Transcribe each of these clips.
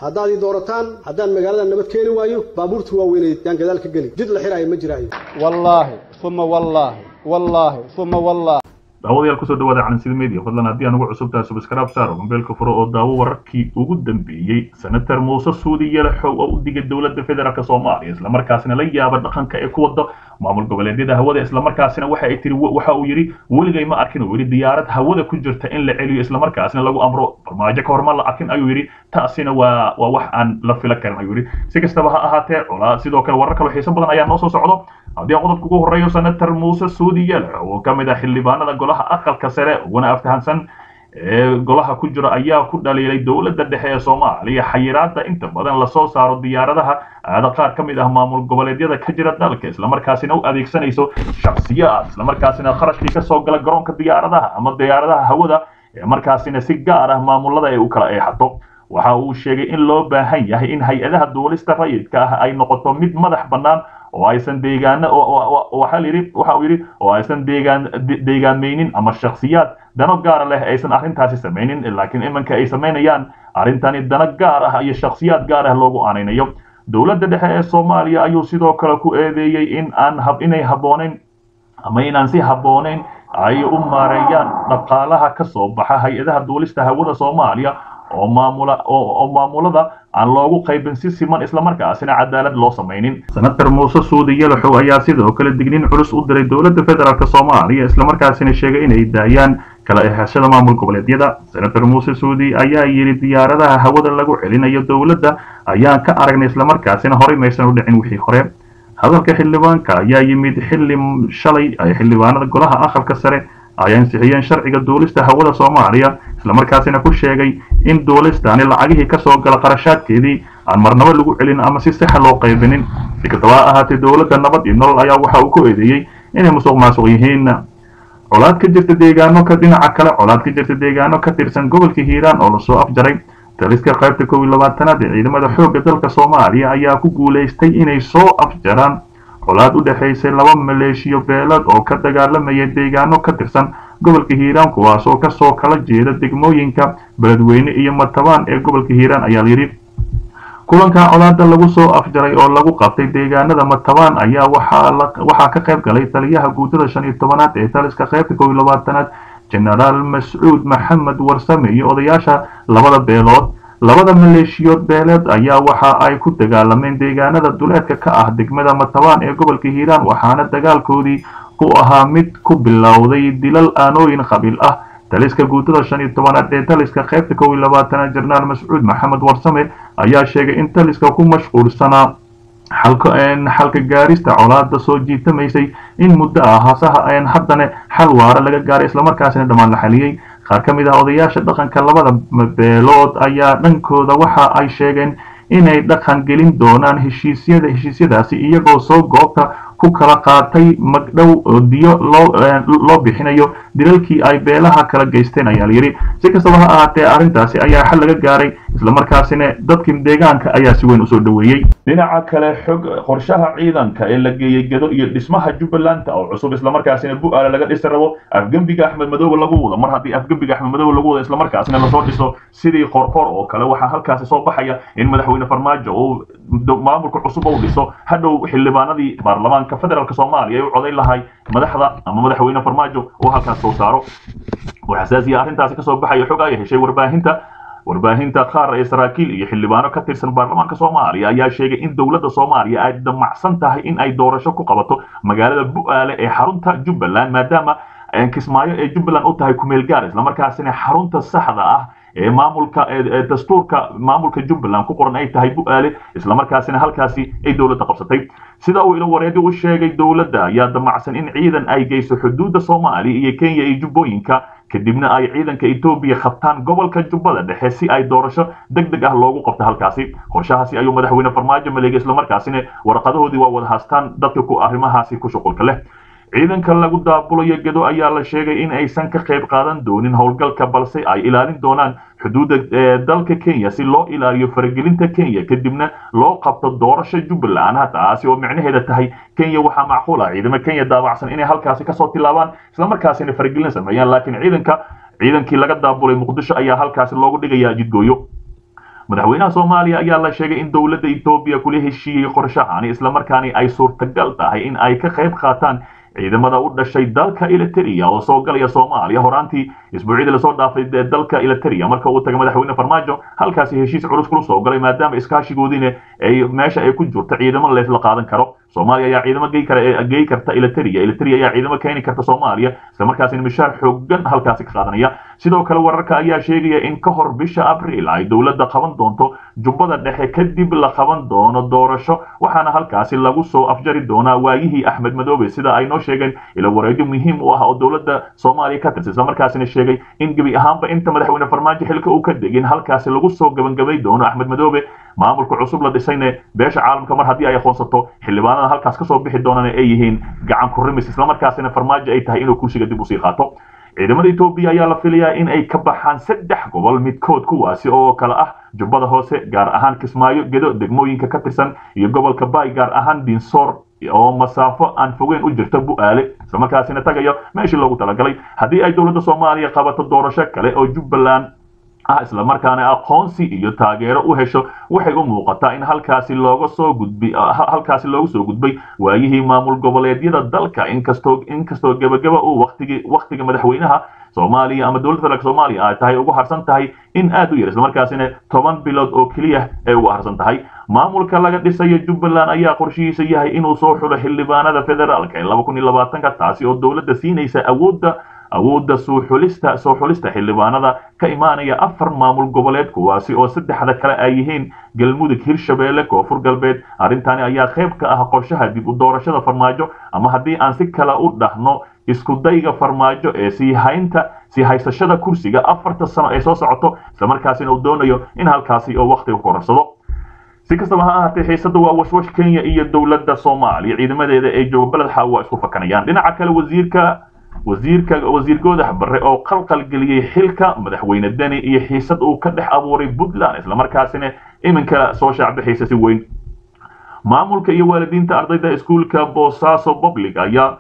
haddaad ii doorataan haddaan magaalada nabad keeni waayo baabuurta waaweyneed yaan gadaal ka geli jid la xiraayo ma jiraayo wallaahi uma wallaahi wallaahi uma wallaahi daawadayaal kusoo dhawaada calansid media fadlan haddii aan ugu cusubtahay subscribe saar mobeelka furo oo daawo wararkii ugu dambeeyey senator muuse suudi yalaxow oo u digay dowladda federaalk soomaaliya islamarkaasina la yaaba dhaqanka ee ku wada maamul goboleedyada hawada islamarkaasina waxa ay tiri waxa uu yidhi weligay ma arkin uu yidhi diyaarad hawada ku jirta in la celiyo islamarkaasina lagu amro farmaajo ka hor ma la arkin ayuu yidhi taasina waa waa wax aan la fila karin ayuu yidhi si kastaba ha ahaatee culaa sidoo kale warar kale xiiso badan ayaa noo soo socdo haddii aan qodobka ugu horreeyo senator muuse suudi yalaxow oo ka mid ah xildhibaanada golaha aqalka sare uguna aftahansan ee golaha ku jira ayaa ku dhaliilay dowladda dhexe ee soomaaliya xayiraada inta badan lasoo saaro diyaaradaha aada qaar ka mid ah maamul goboleedyada ka jira dalka islamarkaasina u adeegsanayso shaksiyaad islamarkaasina kharashkii kasoo gala garoonka diyaaradaha ama diyaaradaha hawada ee markaasina si gaar ah maamulada ay u kala eexato waxa uu sheegay in loo baahan yahay in hay-adaha duulista rayidka ah ay noqoto mid madax bannaan oo aysan deegaana waxa yidhi waxa uu yidhi oo aysan deegaan deegaameynin ama shakhsiyaad dano gaara leh aysan arrintaasi samaynin laakiin iminka ay samaynayaan arrintani dano gaar ah iyo shakhsiyaad gaar ah loogu aanaynayo dowladda dhexe ee soomaaliya ayuu sidoo kale ku eedeeyey in aan hab inay habbooneyn ama inaan si habbooneyn ay u maareeyaan dhaqaalaha ka soo baxa hay-adaha duulista hawada soomaaliya oo maamula oo maamulada aan loogu qaybin si siman islamarkaasina cadaalad loo samaynin senator muuse suudi yalaxow ayaa sidoo kale digniin culus u diray dowladda federaalk soomaaliya islamarkaasina sheegay inay daayaan kala ehashada maamul goboleedyada senator muuse suudi ayaa yidhi diyaaradaha hawada lagu celinayo dowladda ayaan ka aragnay islamarkaasina horey maysan u dhicin wixii hore hadalka xildhibaanka ayaa yimid xilli shalay ay xildhibaanada golaha aqalka sare ay ansixiyeen sharciga duulista hawada soomaaliya islamarkaasina ku sheegay in duulistaani lacagihii kasoo gala qarashaadkeedii aan marnabo lagu celin ama si saxa loo qaybinin si kastaba ha ahaatee dowladda nabad iyo nolol ayaa waxa uu ku eedeeyey inay musuq maasuq yihiin colaad ka jirta deegaano ka dhinaca kale colaad ka jirta deegaano ka tirsan gobolka hiiraan oo lasoo afjaray taliska qaybta kow iyo labaatanaad ee ciidamada xoogga dalka soomaaliya ayaa ku guulaystay inay soo afjaraan colaad u dhexaysay laba maleeshiyo beelad oo ka dagaalamaya deegaano ka tirsan gobolka hiiraan kuwaas oo kasoo kala jeeda degmooyinka beledweyne iyo matabaan ee gobolka hiiraan ayaa layidhi kulanka colaada lagu soo afjaray oo lagu qabtay deegaanada matabaan ayaa waxaa ka qayb galay taliyaha guutada shan iyo tobanaad ee taliska qaybta kow iyo labaatanaad genaraal mascuud maxamed warsame iyo odayaasha labada beelood labada maleeshiyood beeleed ayaa waxa ay ku dagaalameen deegaanada duleedka ka ah degmada matabaan ee gobolka hiiraan waxaana dagaalkoodii ku ahaa mid ku bilowday dilal aanooyin qabiil ah taliska guutada shan iyo tobanaad ee taliska qaybta kow iyo labaatanaad jenaraal mascuud maxamed warsame ayaa sheegay in taliska ku mashquulsanaa xalka gaarista colaada soo jiitamaysay in muddo ah hasaha haddana xal waara laga gaaray islamarkaasina dhammaan la xaliyey qaar ka mid ah odayaasha dhaqanka labada beelood ayaa dhankooda waxa ay sheegeen inay dhaqan gelin doonaan heshiisyada heshiisyadaasi iyagoo soo goobta ku kala qaatay magdhow diyo loo bixinayo dilalkii ay beelaha kala geysteen ayaa layidhi si kastaba ha ahaatee arrintaasi ayaa xal laga gaaray islamarkaasina dadkii deegaanka ayaa si weyn usoo dhoweeyey dhinaca kale xog qorshaha ciidanka ee la geeyey gedo iyo dhismaha jubbaland oo cusub islamarkaasina bu-aale laga dhisi rabo afgembiga axmed madoobe lagu wado mar haddii afgembiga axmed madoobe lagu wado islamarkaasina lasoo dhiso sidii qorqor oo kale waxaa halkaasi soo baxaya in madaxweyne farmaajo uu maamulka cusub u dhiso hadhow xildhibaanadii baarlamaanka federaalk soomaaliya ay u codayn lahay madaxda ama madaxweyne farmaajo oo halkaas soo saaro oo xasaasiya arrintaasi kasoo baxaya xog ay heshay warbaahinta warbaahinta qaar ee saraakiil iyo xildhibaano ka tirsan baarlamaanka soomaaliya ayaa sheegay in dowladda soomaaliya ay damacsan tahay in ay doorasho ku qabato magaalada bu-aale ee xarunta jubbaland maadaama kismaayo ee jubbaland u tahay kumeel gaar islamarkaasina xarunta saxda ah ee maamulka dastuurka maamulka jubbaland ku qoran ay tahay bu-aale islamarkaasina halkaasi ay dowladda qabsatay sida uu ilo wareedi u sheegay dowladda ayaa damacsan in ciidan ay geyso xuduudda soomaaliya iyo kenya iyo jubbooyinka kadibna ay ciidanka etoobiya qabtaan gobolka jubbada dhexe si ay doorasho deg deg ah loogu qabto halkaasi qorshahaasi ayuu madaxweyne farmaajo maleegay islamarkaasina warqadahoodii waa wada haastaan dadka ku arrimahaasi ku shuqulka leh ciidanka lagu daabulayo gedo ayaa la sheegay in aysan ka qayb qaadan doonin howlgalka balse ay ilaalin doonaan xuduudda dalka kenya si loo ilaaliyo faragelinta kenya kadibna loo qabto doorasho jubbaland taasi oo micnaheeda tahay kenya waxaa macquul ah ciidamo kenya daabacsan inay halkaasi kasoo tilaabaan islamarkaasina faragelin sameeyaan laakiin ciidanka ciidankii laga daabulay muqdisho ayaa halkaasi loogu dhigayaa jidgooyo madaxweynaha soomaaliya ayaa la sheegay in dowladda etoobiya kula heshiiyey qorshahani islamarkaani ay suurtagal tahay in ay ka qayb qaataan ciidamada u dhashay dalka eliteria oo soo galaya soomaaliya horaantii isbuucyadii lasoo dhaafay dalka eliteria marka uu tagay madaxweyne farmaajo halkaasi heshiis culus kula soo galay maadaama iskaashigoodiina ay meesha ay ku jirto ciidamo leesla qaadan karo soomaaliya ayaa ciidamo gey kara gey karta eliteria eliteria ayaa ciidamo keeni karta soomaaliya isla markaasina mishaar xoogan halkaasi ka qaadanaya sidoo kale wararka ayaa sheegaya in ka hor bisha abriil ay dowladda qaban doonto jubbada dhexe kadib la qaban doono doorasho waxaana halkaasi lagu soo afjari doonaa waayihii axmed madoobe sida ay noo sheegeen ila wareegyo muhiim u ah oo dowladda soomaaliya ka tirsan isla markaasina sheegay in gebi ahaanba inta madaxweyne farmaajo xilka uu ka degin halkaasi lagu soo gabangabay doono axmed madoobe maamulka cusub la dhisayne beesha caalamka mar haddii ay aqoonsato xildhibaanada halkaas kasoo bixi doonana ay yihiin gacan kurimis islamarkaasina farmaajo ay tahay inuu kursiga dib usii qaato ciidamada etoobiya ayaa la filayaa in ay ka baxaan saddex gobol midkood kuwaasi oo kale ah jubbada hoose gaar ahaan kismaayo gedo degmooyinka ka tirsan iyo gobolka baay gaar ahaan dinsoor oo masaafo aan fogeyn u jirta bu'aale islamarkaasina tagayo meeshii loogu talagalay haddii ay dowladda soomaaliya qabato doorasho kale oo jubbaland ah islamarkaana aqoonsi iyo taageero u hesho waxay u muuqataa in halkaasi looga soo gudbi halkaasi loogu soo gudbay waayihii maamul goboleedyada dalka inkastoo inkastoo gebagaba uu waqtigi waqtiga madaxweynaha soomaaliya ama dowladda federaalk soomaaliya ay tahay ugu harsan tahay in aad u yar islamarkaasina toban bilood oo keliya ay ugu harsan tahay maamulka laga dhisayo jubbaland ayaa qorshihiisa yahay inuu soo xulo xildhibaanada federaalka ee laba kun iyo labaatanka taasi oo dowladda siinaysa awoodda awoodda soo xulista soo xulista xildhibaanada ka imaanaya afar maamul goboleed kuwaasi oo saddexda kale ay yihiin galmudug hirshabeelle koonfur galbeed arrintani ayaa qayb ka ah qorshaha dib u doorashada farmaajo ama haddii aan si kale u dhahno isku dayga farmaajo ee sii haynta sii haysashada kursiga afarta sano ee soo socoto islamarkaasina uu doonayo in halkaasi oo waqtiga korarsado si kastaba ha ahaatee xiisada waa washwash kenya iyo dowladda soomaaliya ciidamadeeda ee jooga beled xaaw waa isku fakanayaan dhinaca kale wasiirka wasiirka wasiir goodax barre oo qalqal geliyey xilka madaxweyne deni iyo xiisad uu ka dhex abuuray puntland islamarkaasina iminka soo shaacbixaysa si weyn maamulka iyo waalidiinta ardayda iskuulka boosaaso public ayaa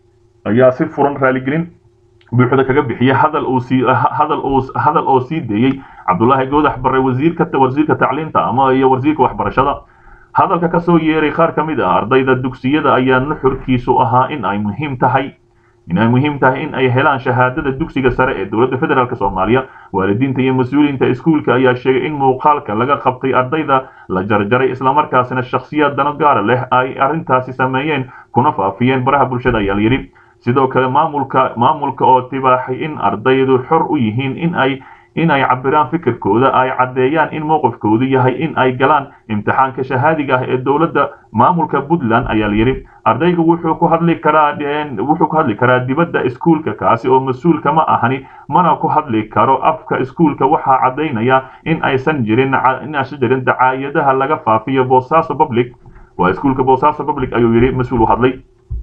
ayaa si furan raaligelin buuxda kaga bixiyay hadal uu sii hadal uu hadal oo sii deeyey cabdullaahi goodax barre wasiirka wasiirka tacliinta ama iyo wasiirka waxbarashada hadalka ka soo yeeray qaar ka mid ah ardayda dugsiyada ayaa nuxurkiisu ahaa in ay muhiim tahay in ay muhiim tahay in ay helaan shahaadada dugsiga sare ee dowladda federaalk soomaaliya waalidiinta iyo mas-uuliyiinta iskuulka ayaa sheegay in muuqaalka laga qabtay ardayda la jarjaray islamarkaasina shakhsiyaad dano gaara leh ay arrintaasi sameeyeen kuna faafiyeen baraha bulshada ayaa layidhi sidoo kale maamulka maamulka oo tibaaxay in ardaydu xor u yihiin in ay in ay cabiraan fikirkooda ay caddeeyaan in mowqifkoodu yahay in ay galaan imtixaanka shahaadiga ah ee dowladda maamulka puntland ayaa layidhi ardaygu wuxuu ku hadli karaa wuxuu ku hadli karaa dibadda iskuulka kaasi oo mas-uulka ma ahani mana ku hadli karo afka iskuulka waxaa caddaynaya in aysan jirin in aysan jirin dacaayadaha laga faafiyo boosaaso public waa iskuulka boosaaso public ayuu yidhi mas-uul u hadlay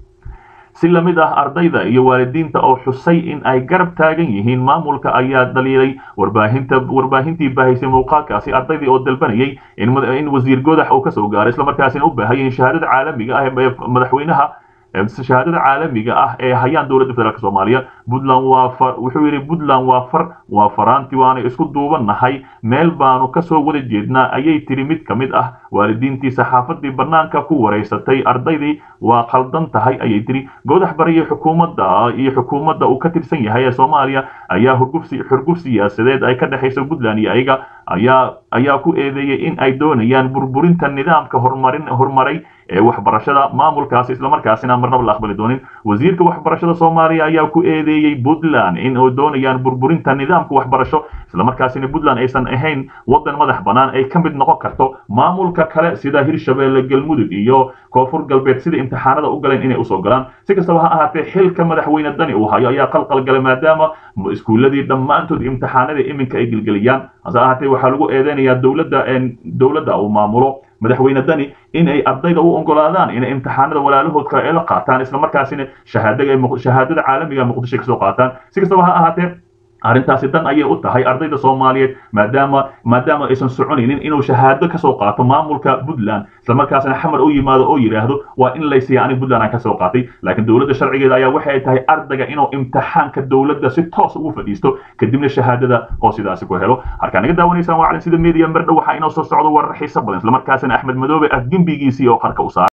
si la mid ah ardayda iyo waalidiinta oo xusay in ay garab taagan yihiin maamulka ayaa dhaliilay warbaahinta warbaahintii baahaysay muuqaalkaasi ardaydii oo dalbanayay in wasiir godax uu kasoo gaaro islamarkaasina u baahayeen shahaadada caalamiga ah ee madaxweynaha shahaadada caalamiga ah ee hayaan dowladda federaalk soomaaliya puntland waa far wuxuu yidhi puntland waa far waa faraanti waana isku duubannahay meel baanu kasoo wada jeednaa ayay tiri mid ka mid ah waalidiintii saxaafadii bannaanka ku wareysatay ardaydii waa qaldan tahay ayay tiri godax bariyo xukuumadda iyo xukuumadda uu ka tirsan yahay ee soomaaliya ayaa hurgufsi xurguf siyaasadeed ay ka dhexayso puntland iyo ayaga ayaa ayaa ku eedeeyey in ay doonayaan burburinta nidaamka horumarin horumaray ee waxbarashada maamulkaasi islamarkaasina marnaba la aqbali doonin wasiirka waxbarashada soomaaliya ayaa ku eedeeyey puntland in ay doonayaan burburinta nidaamka waxbarasho islamarkaasina puntland aysan ahayn wadan madax bannaan ay ka mid noqon karto maamulka kale sida hirshabeelle galmudug iyo koonfur galbeed sida imtixaanada u galeen inay usoo galaan si kastaba ha ahaatee xilka madaxweyne dani uu hayo ayaa qalqal galay maadaama iskuuladii dhammaantood imtixaanada iminka ay gelgeliyaan hase ahaatee waxaa lagu eedeynayaa dowladda dowladda uu maamulo madaxweyne dani in ay ardayda u ogolaadaan inay imtixaanada walaalahood kale ay la qaataan islamarkaasina shahaadada shahaadada caalamiga muqdisho kasoo qaataan si kastaba ha ahaatee arrintaasi dan ayay u tahay ardayda soomaaliyeed maadaama maadaama aysan soconaynin inuu shahaado kasoo qaato maamulka puntland islamarkaasna xamar u yimaado oo yidhaahdo waa in laysiiya aniga puntland aan kasoo qaatay laakiin dowladda sharcigeeda ayaa waxay tahay ardayga inuu imtixaanka dowladda si toos ugu fadhiisto kadibna shahaadada oo sidaasi ku helo halkaa naga daawanaysaan waa calin sida media mardhow waxaa inoo soo socdo warar xiiso badan islamarkaasna axmed madoobe ah gembigiisii oo qarka u saaray